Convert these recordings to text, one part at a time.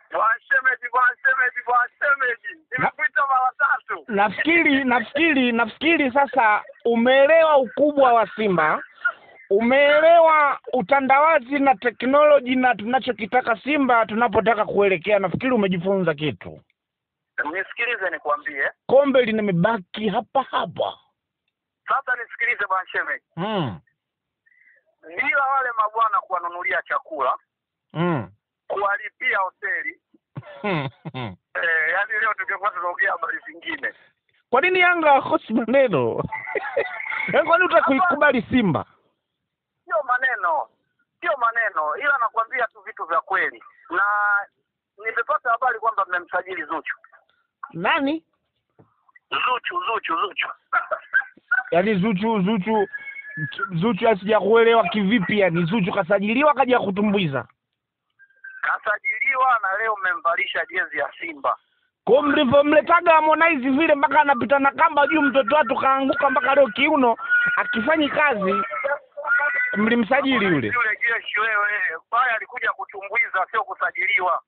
Bwana shemeji, bwana shemeji, bwana shemeji, nimekuita mara tatu. nafikiri nafikiri nafikiri sasa umeelewa ukubwa wa Simba, umeelewa utandawazi na teknoloji na tunachokitaka Simba tunapotaka kuelekea. Nafikiri umejifunza kitu. Nisikilize nikwambie Kombe limebaki hapa hapa. sasa, nisikilize bwana shemeji, Mm. bila wale mabwana kuwanunulia chakula, Mm. kuwalipia hoteli eh, yaani leo tungekuwa tunaongea habari zingine. Kwa nini Yanga hakosi maneno? Yaani kwa nini utakuikubali Simba? Sio maneno, sio maneno, ila nakwambia tu vitu vya kweli, na nimepata habari kwamba mmemsajili Zuchu. Nani? Zuchu, Zuchu, Zuchu Yaani Zuchu Zuchu Zuchu asijakuelewa kivipi yani Zuchu kasajiliwa kaja kutumbuiza. kasajiliwa na leo mmemvalisha jezi ya Simba. Kwa mlivyomletaga Harmonize vile mpaka anapita na kamba juu mtoto watu kaanguka mpaka leo kiuno akifanyi kazi mlimsajili yule. Yule jeshi wewe, baya alikuja kutumbuiza, sio kusajiliwa.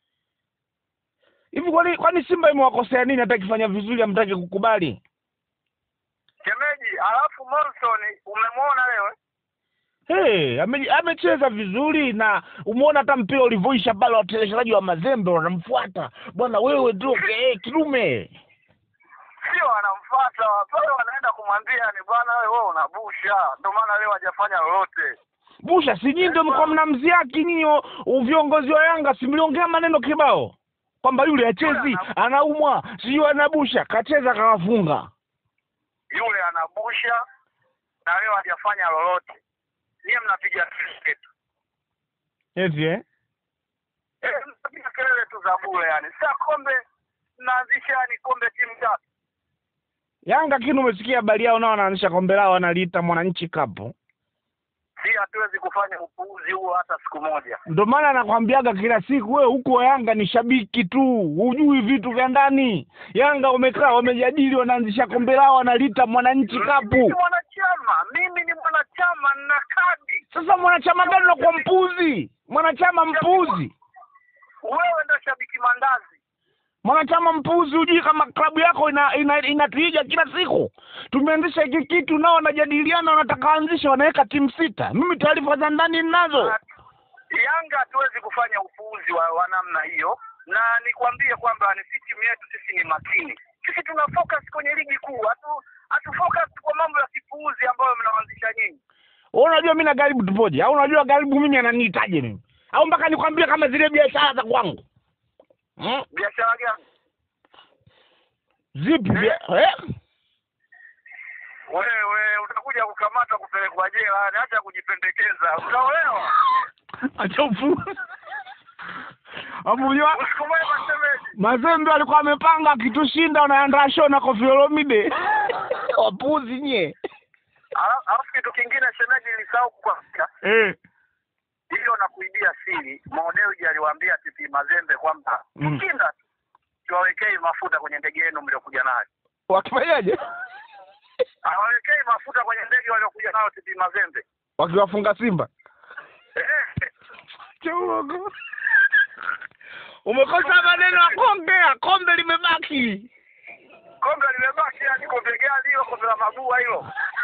Hivi kwani kwani Simba imewakosea nini hata ikifanya vizuri hamtaki kukubali? Shemeji, alafu Morrison umemwona leo? eh? Hey, ame, amecheza vizuri na umeona hata mpira ulivyoisha pale wateleshaji wa mazembe wanamfuata. Bwana wewe ndio hey, kidume. Sio anamfuata pale, wanaenda kumwambia ni bwana, wewe wewe unabusha, ndio maana leo hajafanya lolote. Busha si nyinyi ndio mko mnamziaki nyinyi o- o- viongozi wa Yanga si mliongea maneno kibao kwamba yule hachezi anaumwa sijui anabusha kacheza kawafunga. Yule anabusha na leo hajafanya lolote. Niye mnapiga kelele tu Eti eh? eh, mnapiga kelele tu za bure yani. Sasa kombe mnaanzisha yani kombe timu tatu Yanga kinu umesikia habari yao nao wanaanzisha kombe lao wanaliita Mwananchi Cup. si hatuwezi kufanya upuuzi huo hata siku moja. Ndio maana nakwambiaga kila siku wewe huko Yanga ni shabiki tu, hujui vitu vya ndani. Yanga wamekaa wamejadili, wanaanzisha kombe lao wanaliita Mwananchi Cup. Mimi ni mwanachama, mimi ni mwanachama na kadi. Sasa mwanachama gani unakuwa mpuzi? Mwanachama mpuzi, Wewe ndio shabiki mandazi. mwanachama mpuzi, hujui kama klabu yako ina, ina, inatuija kila siku. Tumeanzisha hiki kitu, nao wanajadiliana, wanataka anzisha, wanaweka timu sita. Mimi taarifa za ndani ninazo. Yanga hatuwezi kufanya upuuzi wa, wa namna hiyo, na nikwambie kwamba ni si timu yetu, sisi ni makini. Sisi tuna focus kwenye ligi kuu, hatu hatu focus kwa mambo ya kipuuzi ambayo mnaanzisha nyinyi. Wewe unajua mimi na Garibu tupoje? Au unajua Garibu mimi ananiitaje mimi? Au mpaka nikwambie kama zile biashara za kwangu hmm? Biashara gani Zipi bia... eh? wewe? Utakuja kukamatwa kupelekwa jela, yani acha kujipendekeza. Utaolewa Acha ufu. Hapo unajua usiku mwema, shemeji. Mazembe alikuwa amepanga akitushinda unaandaa show na Koffi Olomide. Wapuzi nye. Ala- Alafu kitu kingine, shemeji, nilisahau kukwambia Eh. hiyo na kuibia siri. Modeuji aliwaambia TP Mazembe kwamba Mm. mkinda tu siwawekei mafuta kwenye ndege yenu mliokuja nayo, Wakifanyaje? awawekei mafuta kwenye ndege waliokuja nayo TP Mazembe. Wakiwafunga Simba. Eh, Chongo. Umekosa maneno ya kuongea, kombe limebaki. kombe limebaki, yani kombe gani hilo? Kombe la mabua hilo.